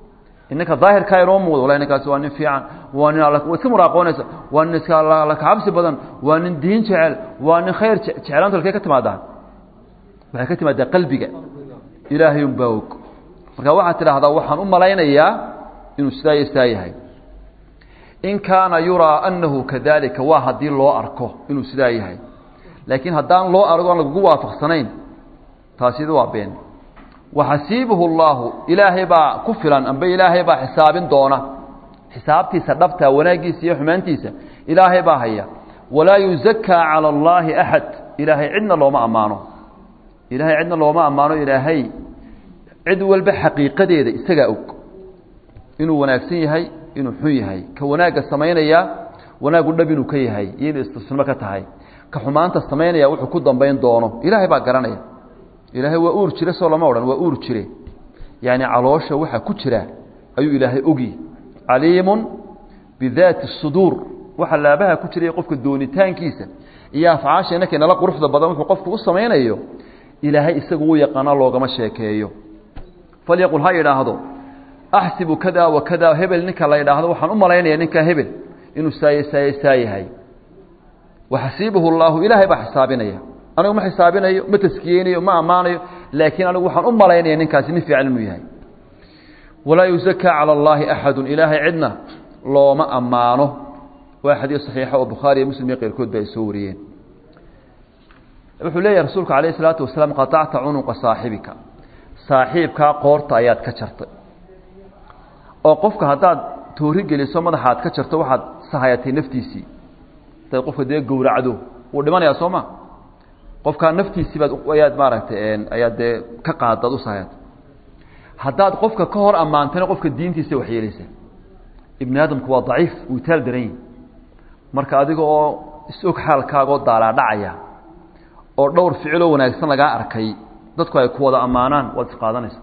Speaker 1: inanka daahirkaa inoo muuqdo wala ninkaasi waa nin fiican waa nin wa iska muraaqoonaysa waa nin iska alla kacabsi badan waa nin diin jecel waa nin khayr jeclaantu halkee ka timaadaa waxay ka timaadaa qalbiga ilaahay un baa og marka waxaad tidhaahdaa waxaan u malaynayaa inuu sidaa iyo sidaa yahay in kaana yuraa anahu kadalika waa haddii loo arko inuu sidaa yahay laakiin haddaan loo argo aan lagugu waafaqsanayn taasida waa been waxasiibuhu اllahu ilaahay baa ku filan amba ilaahay baa xisaabin doona xisaabtiisa dhabta wanaaggiisa iyo xumaantiisa ilaahay baa haya walaa yuzakaa calى اllahi axad ilaahay cidna looma ammaano ilaahay cidna looma ammaano ilaahay cid walba xaqiiqadeeda isagaa og inuu wanaagsan yahay inuu xun yahay ka wanaagga samaynaya wanaagu dhab inuu ka yahay iyo inuu istisnimo ka tahay ka xumaanta samaynaya wuxuu ku dambayn doono ilaahay baa garanaya ilaahay waa uur jire soo lama odhan waa uur jire yaani caloosha waxa ku jira ayuu ilaahay ogi caliimun bidaati suduur waxa laabaha ku jiraya qofka doonitaankiisa iyo afcaasha inaka nala quruxda badan wuxuu qofku u samaynayo ilaahay isagu u yaqaana loogama sheekeeyo falyaqul ha idhaahdo axsibu kada wa kada hebel ninka la idhaahdo waxaan u malaynaya ninkaa hebel inuu saaye saaye saa yahay waxasiibuhu llaahu ilaahay baa xisaabinaya anigu ma xisaabinayo ma taskiyeynayo ma ammaanayo laakiin anigu waxaan u malaynaya ninkaasi nin fiican inuu yahay walaa yuzakaa cala allaahi axadu ilaahay cidna looma ammaano waa xadiis saxiixa oo bukhaari iyo muslim iyo keyrkood ba ay soo wariyeen wuxuu leeyahay rasuulku calayh isalaatu wasalaam qatacta cunuqa saaxibika saaxiibkaa qoorta ayaad ka jartay oo qofka haddaad toori geliso madaxa aad ka jarto waxaad sahayatay naftiisii hadaad qofka dee gowracdo wuu dhimanayaa soo ma qofkaa naftiisii baad ayaad maaragtay ayaad dee ka qaadaad u sahayatay haddaad qofka ka hor ammaantana qofka diintiisa waxyeelaysaa ibni aadamku waa daciif wuu taal daran yihi marka adiga oo is-og xaalkaagoo daalaadhacaya oo dhowr ficiloo wanaagsan lagaa arkay dadku ay ku wada ammaanaan waad isqaadanaysa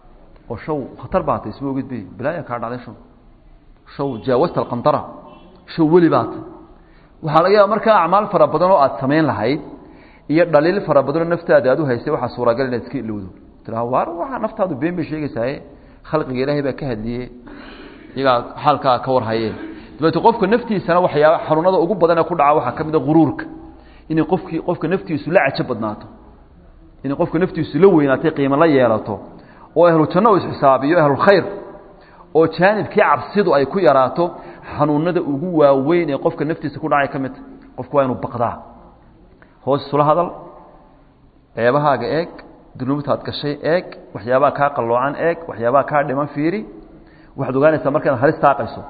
Speaker 1: oo shaw khatar baa tay isma ogid bay bilaaya kaa dhacday shaw shaw jaawasta alqandara shaw weli baa tay waxaa laga yaaba markaa acmaal fara badan oo aad samayn lahayd iyo dhaliil fara badanoo naftaada aad u haysay waxaa suuragal inaad iska ilowdo tiraa waar waxaa naftaadu been bay sheegaysaaye khalqiga ilaahay baa ka hadliye iyagaa xaalkaa ka warhaye dabeete qofka naftiisana waxyaaba xanuunada ugu badan ee ku dhaca waxaa ka mid a guruurka inay qofkii qofka naftiisu la cajo badnaato inay qofka naftiisu la weynaatay qiimo la yeelato oo ahlu janno u isxisaabiyo ahlulkhayr oo jaanibkii cabsidu ay ku yaraato xanuunada ugu waaweyn ee qofka naftiisa ku dhacay ka midta qofku waa inuu baqdaa hoos isula hadal ceebahaaga eeg dunuubtaad gashay eeg waxyaabaha kaa qalloocan eeg waxyaabaha kaa dhiman fiiri waxaad ogaanaysaa marka inaad halis taaqayso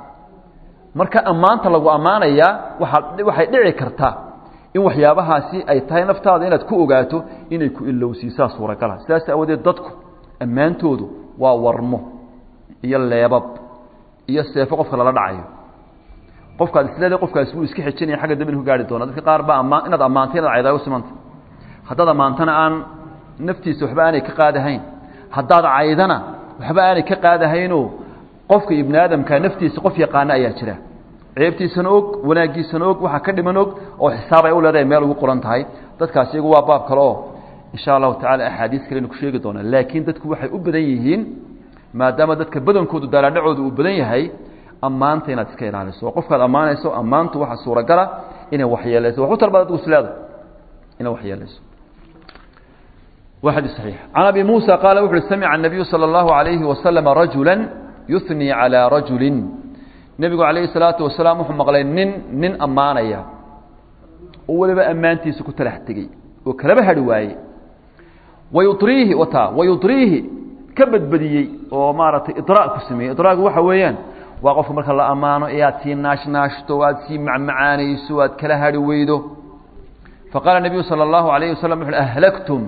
Speaker 1: marka ammaanta lagu ammaanayaa waaa waxay dhici kartaa in waxyaabahaasi ay tahay naftaada inaad ku ogaato inay ku ilowsiisaa suuragala sidaas aawadeed dadku ammaantoodu waa warmo iyo leebab iyo seefo qofka lala dhacayo qofkaad isleeda qofkaasi wuu iska xejinaya xagga dambi ku gaari doona dadka qaar baa ammaan inaad ammaantay inaad caydaago simanta haddaad ammaantana aan naftiisa waxba aanay ka qaadahayn haddaad caydana waxba aanay ka qaadahaynoo qofka ibni aadamka naftiisa qof yaqaana ayaa jira ceebtiisana og wanaaggiisana og waxaa ka dhiman og oo xisaab ay u leedahay meel ugu qoran tahay dadkaas iyagu waa baab kale oo insha allahu tacala axaadiis kalenu ku sheegi doonaa laakiin dadku waxay u badan yihiin maadaama dadka badankoodu daalaadhacooda uu badan yahay ammaanta inaad iska ilaaliso oo qofkaad ammaanayso ammaantu waxaa suuragala inay waxyeelayso wax u talbaad adigu isleeda inay waxyeelayso waa xadiis saxiix can abi muusa qaala wuxu uhi samica الnabiyu salى اllahu عalayhi wasalama rajula yuhnii calىa rajuli nebigu calayhi salaatu wasalaam wuxuu maqlay nin nin ammaanaya oo weliba ammaantiisa ku talax tegey oo kalaba hadhi waaye wayuriihi wata wayudriihi ka badbadiyey oo maaragtay idraag ku sameeyey idraagu waxa weeyaan waa qofka marka la ammaano ee aad sii naashnaashto aad sii macmacaanayso aad kala hadhi weydo faqaala nebiyu salى اllahu alayh wasalam wuxu ahlaktum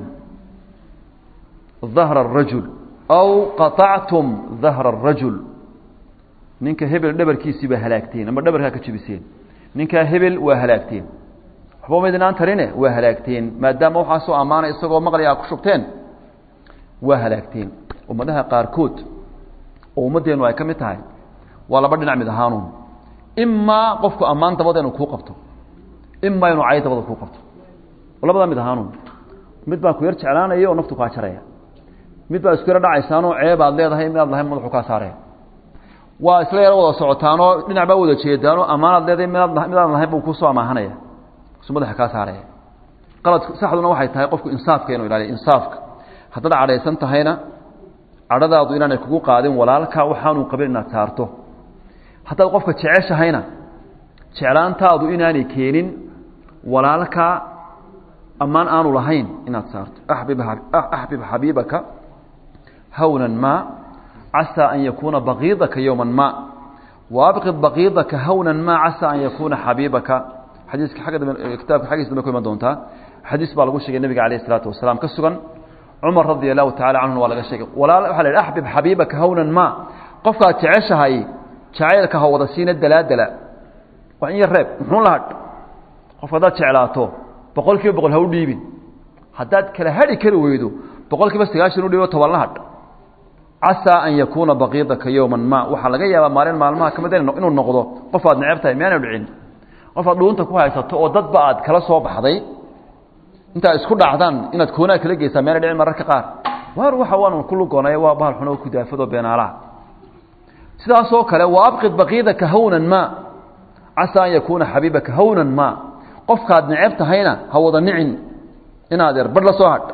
Speaker 1: dahra الrajul aw qaطactum dahra الrajul ninka hebel dhabarkiisii baa halaagteen ama dhabarkaa ka jebiseen ninkaa hebel waa halaagteen waxba maydinaan tarine waa halaagteen maadaama waxaasoo ammaanay isagoo maqlay aa ku shubteen waa halaagteen ummadaha qaarkood oo ummaddeenu ay ka mid tahay waa laba dhinac mid ahaanuun imaa qofku ammaan dabada inuu kuu qabto imaa inuu cay dabada kuu qabto labadaa mid ahaanuun mid baa ku yar jeclaanaya oo naftu kaa jaraya mid baa isku yaro dhacaysaanoo ceeb aad leedahay mid aad lahayn madaxu kaa saaraya waa isla yaro wada socotaanoo dhinac baa wada jeedaanoo ammaanaad leedahay midaad midaadan lahayn buu kusoo amaahanaya su madaxa kaa saaraya qalad saxduna waxay tahay qofku insaafka inuu ilaaliyo insaafka haddaad cadhaysan tahayna cadhadaadu inaanay kugu qaadin walaalka waxaanuu qabin inaad saarto haddaad qofka jeceshahayna jeclaantaadu inaanay keenin walaalka ammaan aanu lahayn inaad saarto axbib xabiibaka hawnan ma casaa an yakuuna baqiidaka yowma ma waabqid baqiidaka hawnan ma casaa an yakuuna xabiibaka xadiiska agga dambe kitaabka xaggiisa dambe ku iman doontaa xadiis baa lagu sheegay nebiga alayh isalaatu wasalaam ka sugan cumar radia allahu tacala canhuna waa laga sheegay walaal waxa la yidhi axbib xabiibaka hawnan ma qofkaad jeceshahay jacaylka ha wada siina dalaadala waa in yar reeb muxuun la hadh qofka haddaad jeclaato boqol kiiba boqol ha u dhiibin haddaad kala hadhi kari weydo boqol kiiba sagaashan u dhiibo toban la hadh casaa an yakuuna baqiidaka yowman ma waxaa laga yaabaa maalin maalmaha kamid inuu noqdo qof aad neceb tahay miyaana dhicin qof aad dhuunta ku haysato oo dadba aad kala soo baxday intaa isku dhacdaan inaad koonaa kala geysaa miyaana dhicin mararka qaar waar waxa waan ku lugoonay waa bahal xun oo kudaafado beenaalaha sidaasoo kale wa abqid baqiidaka hawnan ma casaa an yakuuna xabiibaka hawnan ma qofkaad neceb tahayna ha wada nicin inaad er badh la soo hadh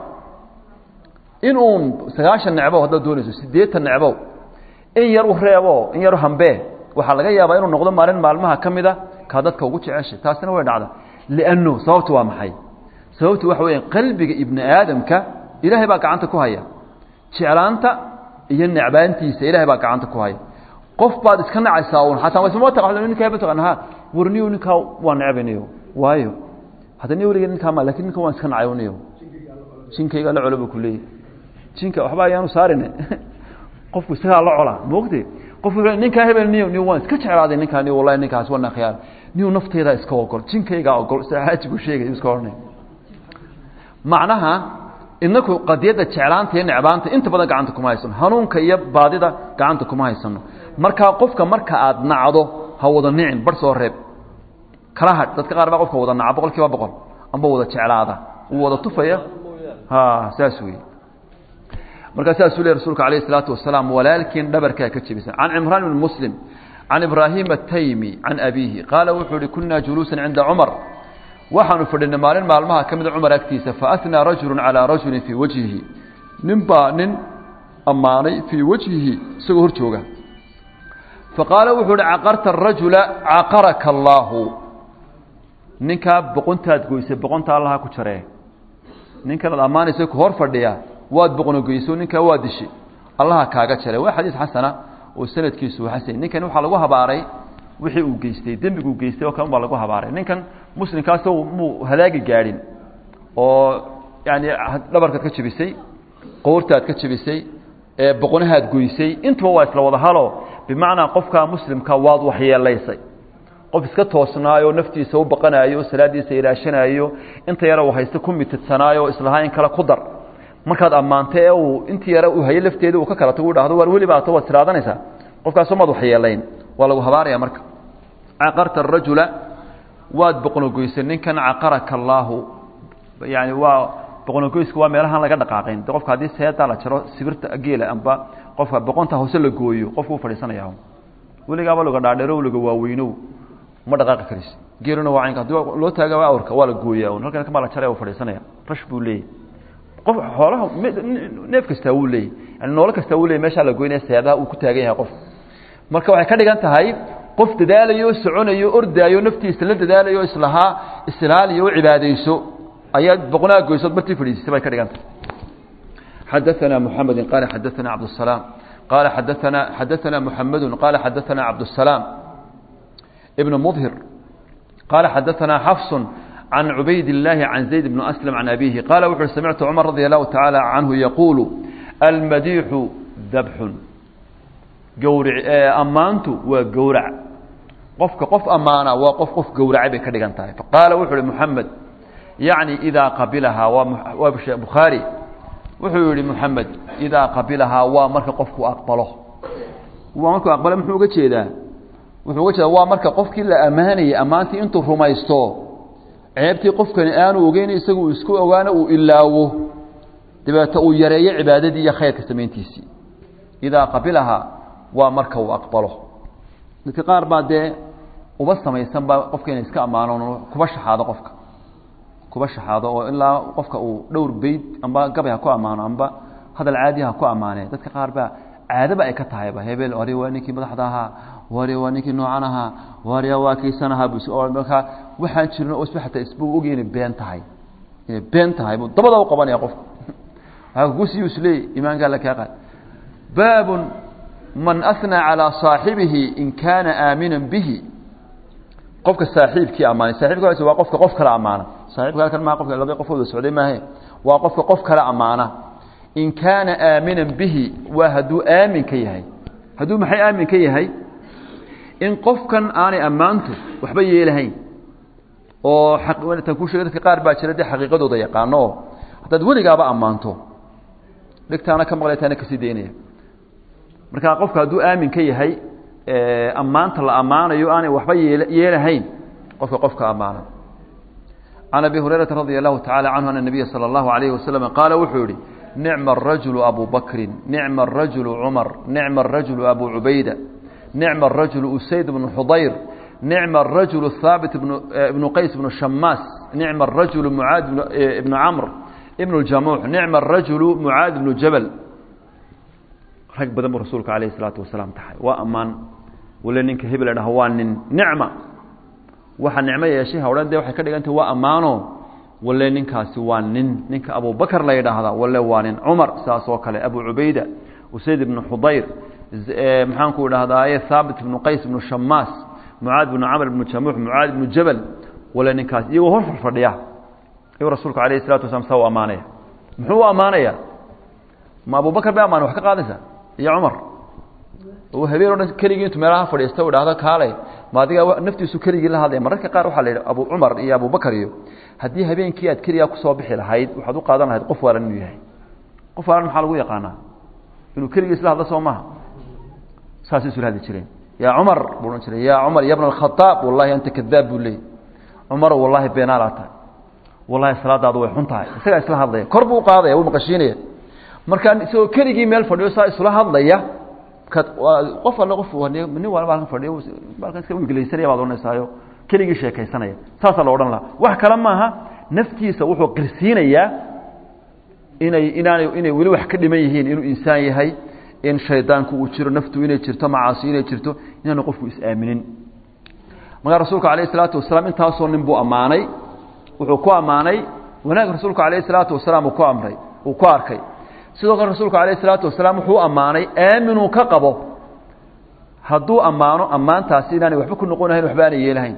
Speaker 1: in uun sagaashan necbow haddaad doonayso siddeetan necbow in yar u reebo in yar u hambee waxaa laga yaabaa inuu noqdo maalin maalmaha ka mida kaa dadka ugu jeceshay taasina way dhacda liannu sababtu waa maxay sababtu waxa weya qalbiga ibni aadamka ilaahay baa gacanta ku haya jeclaanta iyo necbaantiisa ilaahay baa gacanta ku haya qof baad iska nacaysaa un xataa wasma taqaan ninkaa ba taqaan ha warniyo ninkaa waa necbaniyo waayo hadda ni weliga ninkaa ma lakin ninkan waan iska nacay uniyo jinkayga la colo buu ku leeyahy jinka waxba ayaanu saarine qofku isagaa la cola moogte qofku ninkaa hebel niyo niyo waan iska jeclaaday ninkaa niyo wallahi ninkaas waa nakhiyaal niyo nafteedaa iska ogol jinkaygaa ogol saaxaajigu sheegay iska odhanay macnaha inaku qadiyadda jeclaanta iyo necbaanta inta badan gacanta kuma haysano hanuunka iyo baadida gacanta kuma haysano markaa qofka marka aad nacdo ha wada nicin bar soo reeb kala hadh dadka qaar baa qofka wada naca boqol kiiba boqol amba wada jeclaada uu wada tufaya ha saas wey markaa saasuu ley rsulka alayh الsalaatu wasalaam walaalkiin dhabarkaa ka jebisan can cimraan bn muslim can ibraahim ataymi can abiihi qaala wuxuu ihi kunaa juluusan cinda cumar waxaanu fadhinay maalin maalmaha ka mida cumar agtiisa faatnaa rajulu calىa rajuli fii wajhihi nin baa nin ammaanay fii wajhihi isagoo hor jooga faqaala wuxuu uhi caqarta arajula caqaraka allaahu ninkaa boqontaad goysay boqonta allaha ku jaree ninkanaad ammaanaysa ku hor fadhiya waad boqnogoyso ninkaa waa dishay allaha kaaga jare waa xadiis xasana oo sanadkiisu xasan ninkan waxaa lagu habaaray wixii uu geystay dembiguu geystay oo kale baa lagu habaaray ninkan muslimkaasoo muu halaagi gaadhin oo yani dhabarkaad ka jebisay qoortaad ka jebisay boqonahaad goysay intuba waa isla wada halo bimacnaa qofkaa muslimka waad waxyeelaysay qof iska toosnaayo naftiisa u baqanaayo salaadiisa ilaashanaayo inta yara uu haysta ku mitidsanaayo islahaa in kale ku dar markaad ammaantay ee uu intii yare uu haye lafteeda uu ka kala tagu dhahdo waar weli baato waad tiraadanaysaa qofkaasoo maad waxyeelayn waa lagu habaaraya marka caqarta arajula waad boqnogoysay ninkan caqaraka allaahu yani waa boqnogoysku waa meelahaan laga dhaqaaqayn de qofka haddii seedaa la jaro sibirta geela amba qofka boqonta hoose la gooyo qofku u fadhiisanaya weligaaba laga dhaadheero laga waaweynow ma dhaqaaqi karis geeluna waa caynka hadii loo taaga awrka waa la gooyaa un halkan kama la jare u fadhiisanaya rash buu leeyahy qof xoolaha neef kastaa wuu leeyahy yani noolo kastaa wuu leeyay meeshaa la goynaya seedaha uu ku taagan yahay qof marka waxay ka dhigan tahay qof dadaalayo soconayo ordaayo naftiisa la dadaalayo islahaa islaaliyo o cibaadayso ayaad boqonaa goysood bartii fadhiisisay bay ka dhigan tahay xadaثana mحamedi qaala xadaثana cabdالsalaam qaala xadaثana xadaثana mحamedu qaala xadaثana cabdالsalaam ibn mdhir qaala xadaثana xafs can cubayd الlahi can zayd bn aslm can abihi qaala wuxuui samictu cumar radi allahu taعaalى canhu yaquulu almadiixu dabxun gawric ammaantu waa gowrac qofka qof ammaana waa qof qof gowracay bay ka dhigan tahay faqaala wuxu uhi moxamed yacni idaa qabilahaa waa bukhaari wuxuu yihi moxamed idaa qabilahaa waa marka qofku aqbalo waa markuu aqbalo muxuu uga jeedaa wuxuu uga jeedaa waa marka qofkii la ammaanayay ammaantii intuu rumaysto ceebtii qofkani aanu ogeyn isagu uu isku ogaano uu ilaawo dabeeto uu yareeyo cibaadadii iyo khayrka samayntiisii idaa qabilahaa waa marka uu aqbalo dadka qaar baa dee uba samaysan ba qofka inay iska ammaano kuba shaxaado qofka kuba shaxaado oo ilaa qofka uu dhowr beyd amba gabay ha ku ammaano amba hadal caadi ha ku ammaane dadka qaar baa caadaba ay ka tahayba hebel wari waa ninkii madaxda ahaa wari waa ninkii noocan ahaa wari waa kiisan ahaa bus oo markaa waxaan jirin oo isba xataa isba ogi inay been tahay inay been tahay buu dabada u qabanaya qofka waxaa kugusiyu isleey imaankaa la kaa qaad baabun man asnaa calaa saaxibihi in kaana aaminan bihi qofka saaxiibkii ammaanay saaxibka waa qofka qof kale ammaana saaxibka halkan maa qofka laba qof wada socday maahe waa qofka qof kale ammaana in kaana aaminan bihi waa hadduu aamin ka yahay hadduu maxay aamin ka yahay in qofkan aanay ammaantu waxba yeelahayn oo tan ku sheegay dadka qaar baa jira dee xaqiiqadooda yaqaano oo haddaad weligaaba ammaanto dhigtaana ka maqlaytaana kasii daynaya marka qofka hadduu aamin ka yahay ammaanta la ammaanayo aanay waxba yeelahayn qofka qofka ammaana can abi hurayrata radia allahu tacala canhu ana nabiya sala allahu alayhi wasalam qaala wuxuu yihi nicma arajulu abu bakrin nicma arajulu cumar nicma arajulu abu cubayda nicma arajulu usayd bnu xudayr nicma arajulu haabit ibnu qays bnu shamaas nicma arajulu mucaad ibnu camr ibnu ljamuux nicma arajulu mucaad ibnu jabal rag badan buu rasuulka alayh isalaatu wasalaam taxay waa ammaan wale ninka hebel dhaha waa nin nicma waxa nicmo yeeshay ha odhan de waxay ka dhigantah waa ammaano wale ninkaasi waa nin ninka abubakar la yidhaahda wale waa nin cumar saas oo kale abu cubayda usayd ibnu xudayr maxaanku idhahdaaye haabit ibnu qays ibnu shamaas mucaad ibnu camr ibnu jamuux mucaad ibnu jabal wale ninkaas iyagoo hor fadhiya ayuu rasuulku alayh isalatu wasalaam saa u ammaanaya muxuu u ammaanaya ma abubakar bay ammaane wax ka qaadaysa iyo cumar oo habeen o dhan keligii intu meelaha fadhiista u idhahdo kaale ma adiga naftiisu keligii la hadlaya mararka qaar waxaa la yidhi abu cumar iyo abubakar iyo haddii habeenkii aad keligaa kusoo bixi lahayd waxaad u qaadan lahayd qof waalan inuu yahay qof waalan maxaa lagu yaqaanaa inuu keligii isla hadlo soo maha saasay isula hadli jireen yaa cumar buu odhan jiray yaa cumar ya bna alkhadaab wallahi anta kadaab buu leeyay cumar wallahi beenaalaa tahay wallahi salaadaadu way xun tahay isagaa isla hadlaya kor buu uqaadaya wuu maqashiinaya markaa isagoo keligii meel fadhiyo saa isula hadlaya qof alle qof nin walba halkan fadhiyo halkan iska wigilaysanaya baad odhanaysaayo keligii sheekaysanaya saasaa la odhan lahaa wax kale maaha naftiisa wuxuu qirsiinayaa inay inaanay inay weli wax ka dhiman yihiin inuu insaan yahay in shaydaanku uu jiro naftu inay jirto macaasi inay jirto inaanu qofku is-aaminin markaa rasuulka alayh isalaatu wasalaam intaasoo nin buu ammaanay wuxuu ku ammaanay wanaag rasuulku alayh isalaatu wasalaam uu ku amray uu ku arkay sidoo kale rasuulku alayh isalaatu wasalaam wuxuu ammaanay aaminuu ka qabo hadduu ammaano ammaantaasi inaanay waxba ku noqonahayn waxba aanay yeelahayn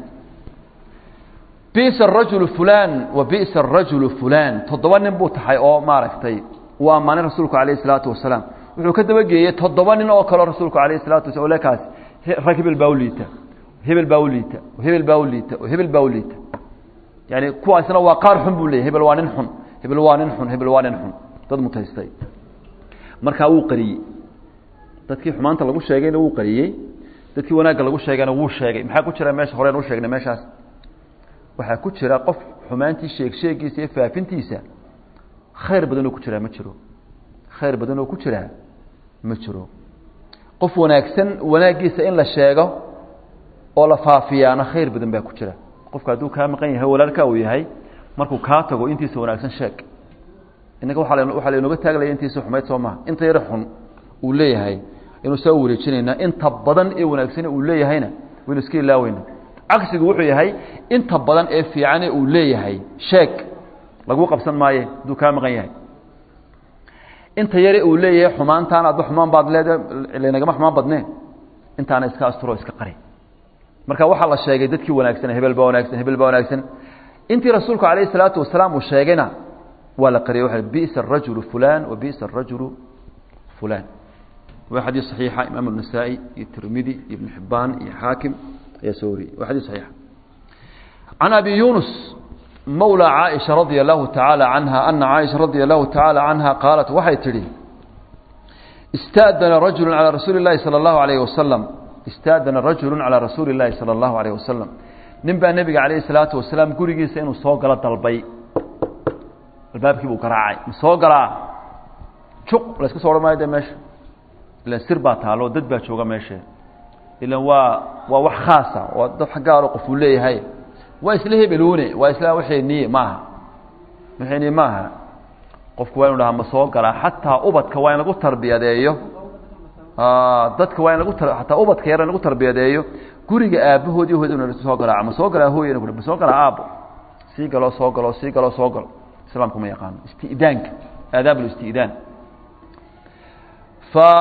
Speaker 1: bisa arajulu fulan wa bisa arajulu fulan toddoba nin buu tahay oo maaragtay uu ammaanay rasuulku alayh isalaatu wasalaam wuxuu ka dabageeyey toddoba nin oo kaleo rasuulku alayh isalatu wasala olekaas rag hebel baa u liita hebel baa u liita hebel baa u liita hebel baa u liita yani kuwaasna waa qaar xun buu leeyay hebel waa nin xun hebel waa nin xun hebel waa nin xun dad mutaystay markaa wuu qariyey dadkii xumaanta lagu sheegayna wuu qariyey dadkii wanaagga lagu sheegayna wuu sheegay maxaa ku jira meesha horeen u sheegnay meeshaas waxaa ku jira qof xumaantii sheeg sheegiisa iyo faafintiisa khayr badanoo ku jiraa ma jiro khayr badanoo ku jiraa ma jiro qof wanaagsan wanaaggiisa in la sheego oo la faafiyaana khayr badan baa ku jira qofka hadduu kaa maqan yahay walaalkaa uu yahay markuu kaa tago intiisa wanaagsan sheeg innaga waaa waxaa laynooga taaglaya intiisa xumayd soo maha inta yar xun uu leeyahay inuu saa u wareejinaynaa inta badan ee wanaagsan uu leeyahayna waynu iska ilaaweyna cagsigu wuxuu yahay inta badan ee fiicane uu leeyahay sheeg lagu qabsan maaye hadduu kaa maqan yahay inta yare uu leeyahay xumaantaan adba xumaan baad leedahay laynagama xumaan badneen intaana iska asturo iska qari marka waxaa la sheegay dadkii wanaagsan hebel baa wanaagsan hebel baa wanaagsan intii rasuulku calayh isalaatu wasalaam uu sheegayna waa la qariyay waa bisa arajulu fulan wa bisa arajulu fulan waa xadiis saxiixa imaam النasaa'i iyo tirmidi iyo ibn xibaan iyo xaakim ayaa soo wariyey waa xadiis saxiixa can abi yunus mawlى caaisha radia allahu tacaala canha ana caaisha radia allahu tacaala canha qaalat waxay tidhi istaadana rajulu calى rasuuli اllahi salى اllahu alayh wasalam istaadana rajulu calى rasuuli اllahi salى اllahu alayh wasalam nin baa nebiga calayh الsalaatu wasalaam gurigiisa inuu soo galo dalbay albaabkii buu garaacay ma soo galaa juq la iska so odhan maayo de meesha ilan sir baa taalo dad baa jooga meeshe ilan waa waa wax khaasa waa dad gaaro qof uu leeyahay waa isla hebeluune waa isla waxeenii maaha waxeenii maaha qofku waa inu dhahaa ma soo galaa xataa ubadka waa in lagu tarbiyadeeyo dadka waa in lagu ataa ubadka yar in lagu tarbiyadeeyo guriga aabahood iyo hooyad inu soo galaa ma soo galaa hooyana ma soo galaa aabo sii galoo soo galo sii galoo soo galo islaamku ma yaqaano isti'daanka aadaab اlisti'daan fa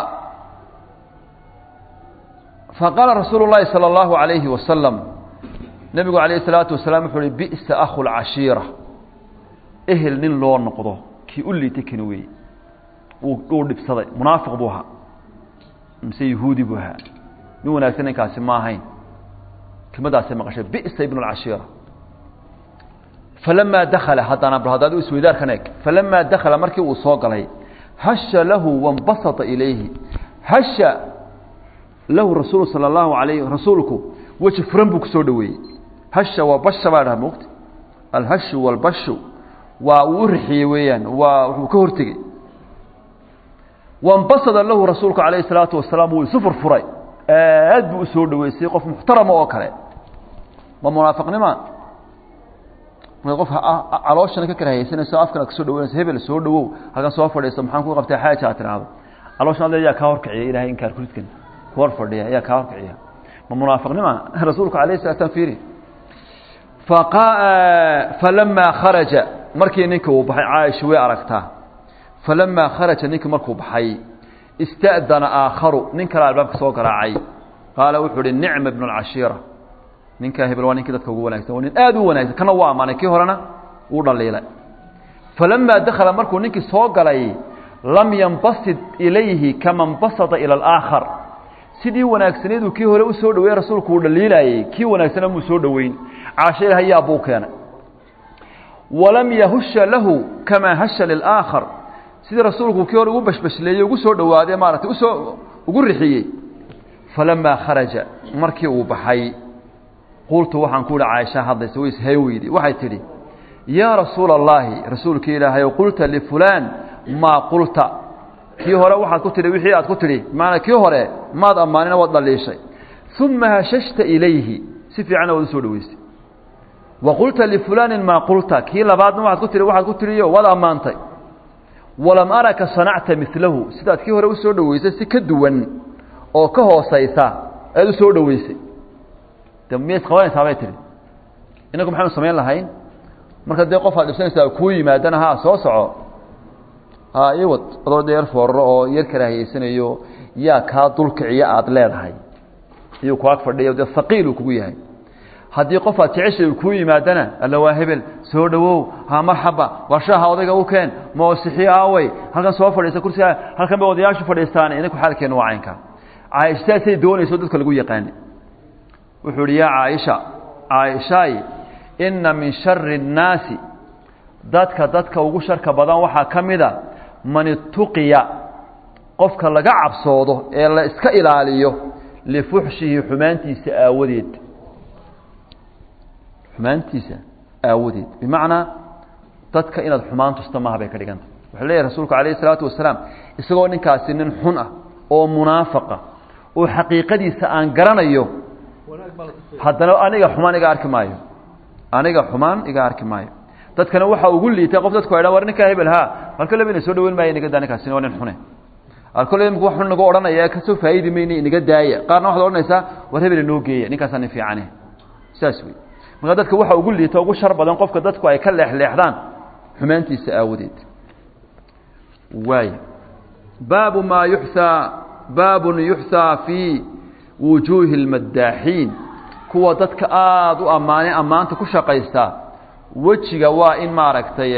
Speaker 1: faqaala rasuulu الlahi salى اllahu عalayhi wasalam nebigu alayh الsalaatu wasalaam wuxuu uhi bi'sa akhu اlcashiira ehel nin loo noqdo kii u liitay kani weeye uu dhibsaday munaafiq buu ahaa mise yahuudi buu ahaa nin wanaagsan ninkaasi ma ahayn kelmadaasay maqashay bi'sa ibn اlcashiira falamaa dakala haddana bal haddaad isweydaarkan eg falamaa dakala markii uu soo galay hasha lahu wاnbasata ilayhi hasha lahu rasuul salى اllahu alayh rasuulku weji furan buu kusoo dhoweeyey hasha waa basha baa dhaha mogta alhashu wاlbashu waa uu u rixiyey weeyaan waa wuxuu ka hortegey wاnbasada lahu rasuulku alayh الsalaatu wasalaam wuu isu furfuray aad buu usoo dhoweysay qof muxtarama oo kale ma munaafiqnima markaad qof calooshana ka kala haysanayso afkana kasoo dhawanayso hebel soo dhawow halkan soo fadhiiso maxaan ku qabtay xaaja aad tiraahdo calooshan ad yaa kaa horkiciya ilahay inkaar kuridkan ku hor fadhiya ayaa kaa horkiciya ma munaafiqnima rasuulku alayh salatu slam fiiri falamaa kharaja markii ninka uu baxay caaisha way aragtaa falamaa kharaja ninkii markuu baxay ista'dana aakharu nin kale albaabka soo garaacay qaala wuxuu uhi nicma ibnu alcashiira ninkaa hebel waa ninkii dadka ugu wanagsan waa nin aad u wanagsan kana waa amaanay kii horena wuu dhaliilay falamaa dakala markuu ninkii soo galay lam yanbasid ilayhi kama nbasada ila alaakhar sidii wanaagsaneeduu kii hore u soo dhaweeye rasuulku uu dhaliilayey kii wanaagsana muu soo dhoweyn caasho ilhayaa buu keenay walam yahusha lahu kamaa hasha lilaakhar sidii rasuulku kii hore ugu bashbashleeyey ugu soo dhowaaday maaratay usoo ugu rixiyey falamaa kharaja markii uu baxay qultu waxaan ku uhi caaisha hadlaysa way ishay weyday waxay tidhi yaa rasuula allaahi rasuulkii ilaahayow qulta lifulaan maa qulta kii hore waxaad ku tidhi wixii aad ku tidhi macanaa kii hore maad ammaanina waad dhaliishay uma hashashta ilayhi si fiicanna waad u soo dhaweysay wa qulta lifulaanin maa qulta kii labaadna waxaad ku tidhi waxaad ku tidhiyo waad ammaantay walam araka sanacta milahu sidaad kii hore u soo dhaweysay si ka duwan oo ka hoosaysa aad u soo dhaweysay de miya isqabanaysaa bay tihi inagu maxaynu samayn lahayn marka dee qof aad dhibsanaysaa kuu yimaadana ha soo soco ha iwad adoo dee yar fooraro oo yar karaahiyeysanayo yaa kaa dulkiciya aada leedahay iyuu ku ag fadhiya dee haqiil uu kugu yahay haddii qof aad jeceshay uu kuu yimaadana alla waa hebel soo dhowow ha marxaba waa shaaha odayga u keen moosixiyo aawey halkan soo fadhiista kursiga halkan bay odayaashu fadhiistaan inaku xaalkeenu waa caynka caaisha saasay doonayso dadka lagu yaqaani wuxuu uhi yaa caaisha caaishaay inna min shari الnaasi dadka dadka ugu sharka badan waxaa ka mida man ituqiya qofka laga cabsoodo ee la iska ilaaliyo lifuxshihi xumaantiisa aawadeed xumaantiisa aawadeed bimacnaa dadka inaad xumaan tusta maaha bay ka dhiganta wuxuu leeyahy rasuulku alayh الsalaatu wasalaam isagoo ninkaasi nin xun ah oo munaafaqa oo xaqiiqadiisa aan garanayo haddana aniga xumaan iga arki maayo aniga xumaan iga arki maayo dadkana waxaa ugu liitay qof dadku dhan war ninkaa hebel ha alkole ina soo dhaweyn maaya inaga daa ninkaasina waa nin xune alkole imika wax xun nagu odhanaya kasoo faa'idi mayna inaga daaya qaarna waxaad odhanaysaa war hebel inoo geeya ninkaasaa nin fiicane saas wey marka dadka waxaa ugu liita ugu shar badan qofka dadku ay ka leexleexdaan xumaantiisa aawadeed waay baabu maa yuxsaa baabun yuxsaa fii wujuuhi اlmadaaxiin kuwa dadka aada u ammaanay ammaanta ku shaqaysta wejiga waa in maaragtay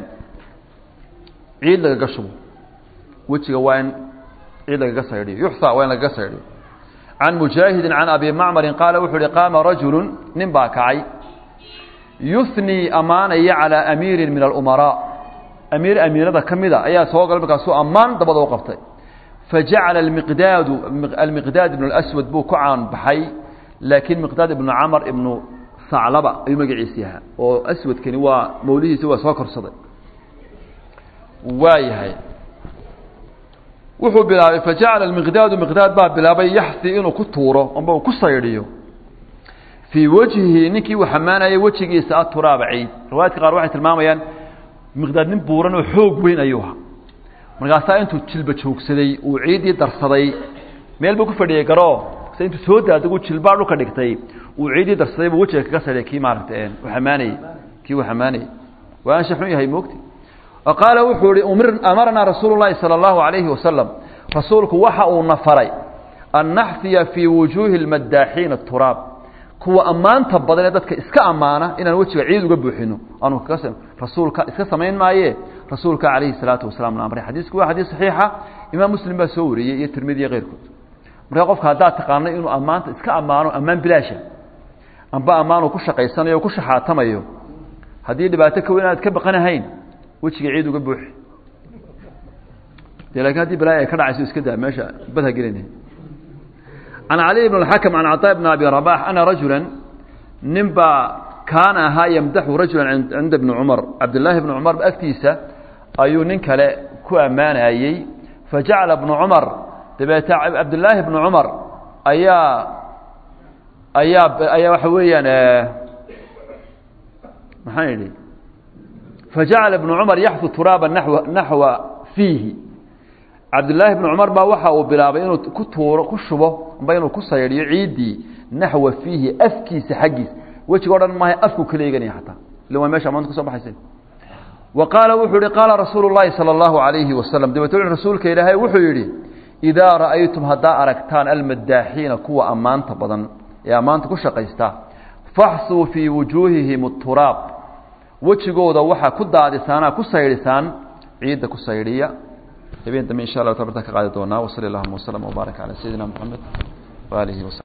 Speaker 1: ciid lagaga shubo wejiga waa in ciid lagaga saydhiyo yuxsaa waa in lagaga saydhiyo can mujaahidin can abi macmarin qaala wuxuu uhi qaama rajulu nin baa kacay yuhnii ammaanaya calىa amiirin min alumaraa amiir amiirada ka mida ayaa soo galay markaasuu ammaan dabada u qabtay fajacala miqdaadu almiqdaad ibnu اlaswad buu ku caan baxay laakiin miqdaad ibnu camar ibnu saclaba ayuu magaciisi yahaa oo aswadkani waa mawlihiisi waa soo korsaday waa yahay wuxuu bilaabay fajacala miqdaadu miqdaad baa bilaabay yaxsi inuu ku tuuro amba uu ku saydhiyo fii wejhihi ninkii uu xamaanayay wejigiisa aturaaba ciid riwaayadka qaar waxay tilmaamayaan miqdaad nin buuran oo xoog weyn ayuu ahaa markaasaa intuu jilba joogsaday uu ciiddii darsaday meel buu ku fadhiyey garoo se intuu soo daadaguu jilbaa dhulka dhigtay uu ciiddii darsaday buu wejiga kaga saydhay kii maaragta u xamaanayey kii uu xamaanayey waa ansha xun yahay moogti qaala wuxuu ihi amaranaa rasuulu llaahi sala allahu calayhi wasalam rasuulku waxa uu na faray an naxfiya fii wujuuhi lmaddaaxiina turaab kuwa ammaanta badan ee dadka iska ammaana inaan wejiga ciid uga buuxino aanu kaga rasuulka iska samayn maaye rasuulka calayhi salaatu wasalaam na amray xadiisku waa xadiis saxiixa imaam muslim baa soo wariyey iyo tirmidi iyo keyrkood markaa qofka haddaad taqaano inuu ammaanta iska ammaano ammaan bilaasha amba ammaanuu ku shaqaysanayo o ku shaxaatamayo haddii dhibaato ka weyn aad ka baqanahayn wejiga ciid uga buuxi de lakin haddii balaayo ay ka dhacayso iska daa meesha badha gelina can cali bn اxakm can caطaa bn abi rabax ana rajula nin baa kaana ahaa yamdaxu rajula cinda bni cumar cabdillaahi bni cumar agtiisa ayuu nin kale ku ammaanayey fajacala bnu cumar dabeete cabdillaahi bni cumar ayaa ayaa ayaa waxa weeyaan maxaan idhi fajacala bnu cumar yaxfu turaaba nawa naxwa fiihi cabdillaahi bni cumar baa waxa uu bilaabay inuu ku tuuro ku shubo amba inuu ku saydhiyo ciiddii naxwa fiihi afkiisa xaggiisa wejiga o dhan maaha afku kala eeganaya xataa illa waa mesha maanta kusoo baxaysa wa qaala wuxuu yihi qaala rasuulu llaahi sala allahu calayhi wasalam dabeete wuxu rasuulka ilaahay wuxuu yidhi idaa ra'aytum haddaa aragtaan almaddaaxiina kuwa ammaanta badan ee ammaanta ku shaqaysta faxsuu fii wujuuhihim turaab wejigooda waxaa ku daadisaanaa ku saydhisaan ciidda ku saydhiya habeen dambe insha allah tabarta ka qaadi doonaa wasali allahuma waslama wbaarak calaa sayidina moxamed waaalihi wasalam